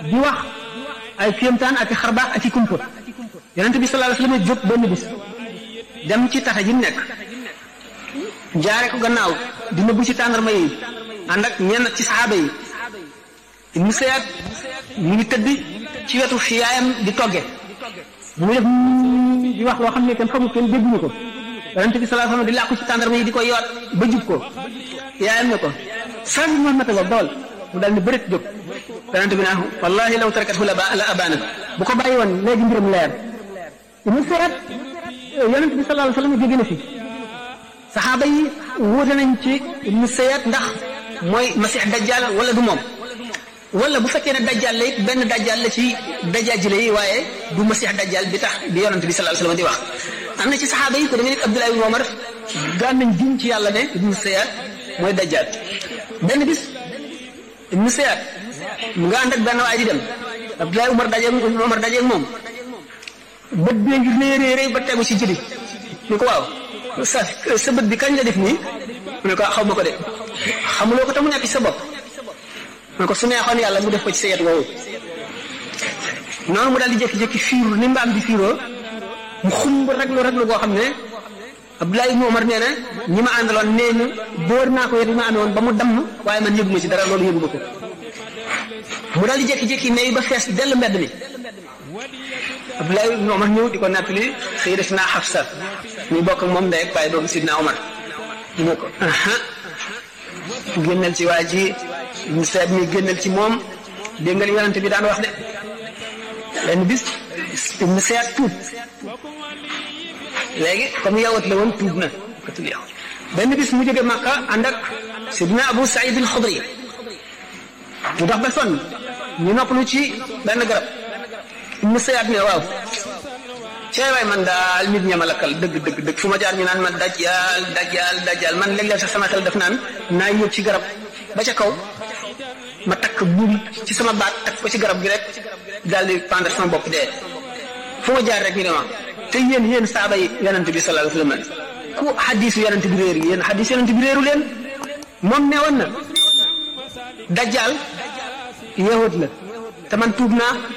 di wax ay kéemtaan ak i xarbaax ak i kumpa yonent bi sallallahu alayhi wasallam jóg benn bis dem ci tata ji nekk jaare ko gannaaw di nëbbu ci tàndarma yi ànd ak ñenn ci saxaaba yi Ibnu Sayyad mu ngi tëdd ci wetu fi yaayam di togge mu ngi def di wax loo xam ne kenn xamul kenn dégguñu ko yonent bi sallallahu alayhi wasallam di làqu ci tàndarma yi di ko yoot ba jub ko yaayam ne ko sànni ma mata ba dool mu daal ni bërit jóg yonent bi naa wallahi law tarakathu la la abana bu ko bàyyi woon léegi mbiram leer Ibnu Sayyad yonent bi sallallahu alayhi wasallam jóge na fi saxaaba yi wuute nañ ci Ibnu Sayyad ndax mooy masix dajjal wala du moom wala bu fekkee ne dajjal la it benn dajjal la ci dajaajile yi waaye du masix dajjal bi tax bi yonent bi sallallahu alayhi wasallam di wax am na ci saxaaba yi ko da nga nit Abdullah ibn Umar daan nañ giñ ci yàlla ne Ibnu Sayyad mooy dajjal benn bis Ibnu Sayyad mu nga ànd ak benn waay di dem Abdullah Umar dajeeg Umar dajeeg moom bët bee ngi réy réy ba tegu ci jëli ni ko waaw sa sa bët bi kañ la def nii mu ne ko xaw ma ko de xamuloo ko te mu nekk ci sa bopp mu ne ko su neexoon yàlla mu def ko ci sa yet woowu noonu mu daal di jékki-jékki fiiru ni mbaam di fiiroo mu xumb raglu raglu goo xam ne Abdoulaye ibnu Omar nee na ñi ma àndaloon nee na dóor naa ko yet bi ma amee woon ba mu damm waaye man yëguma ci dara loolu yëguma ko mu daal di jékki-jékki ne ba fees dell mbedd mi Abdoulaye ibnu Omar ñëw di ko nettali Sayyidatina Hafsa ñu bokk ak moom ndey ak baay doomu Sidna Omar mu ne ko aha génnal ci waa ji mu seet mi génnal ci moom dégg nga li yonente bi daan wax de benn bis mu seet tuub léegi comme yawat la woon tuub na katul yow benn bis mu jóge Makka ànd ak Sidna Abu Saïd al-Xudri mu dox ba sonn ñu noppalu ci benn garab mu seet ne waaw cee waay man daal nit ña ma lakkal dëgg dëgg dëgg fu ma jaar ñu naan ma dajjaal dajjaal dajjaal man léeg-léeg sax sama xel def naan naa yëg ci garab ba ca kaw ma takk buum ci sama baat takk ko ci garab gi rek daal di pendre sama bopp dee fu ma jaar rek ñu ne ma te yéen yéen saaba yi yonent bi sallallahu alayhi wa sallam ku xadiisu yonent bi réer yéen xadiis yonent bi réeru leen moom ne woon na dajjaal yahud la te man tuub naa